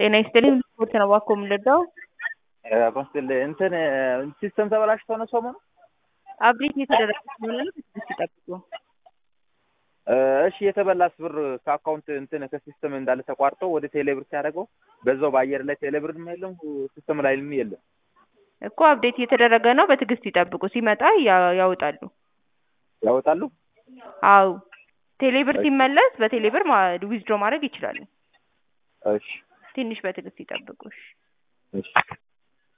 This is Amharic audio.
ጤና ይስጥልኝ ስፖርት ነው እባክዎ የምንረዳው? ኮንስትል እንትን ሲስተም ተበላሽቶ ነው ሰሞኑ አፕዴት እየተደረገ ስለሆነ ነው ትዕግስት ይጠብቁ። እሺ የተበላስ ብር ከአካውንት እንትን ከሲስተም እንዳለ ተቋርጦ ወደ ቴሌብር ሲያደርገው በዛው በአየር ላይ ቴሌብርም የለም ሲስተም ላይም የለም። እኮ አፕዴት እየተደረገ ነው። በትዕግስት ይጠብቁ። ሲመጣ ያ- ያወጣሉ። ያወጣሉ። አው ቴሌብር ሲመለስ በቴሌብር ዊዝድሮ ማድረግ ይችላሉ። እሺ ትንሽ በትዕግስት ይጠብቁ። እሺ። እሺ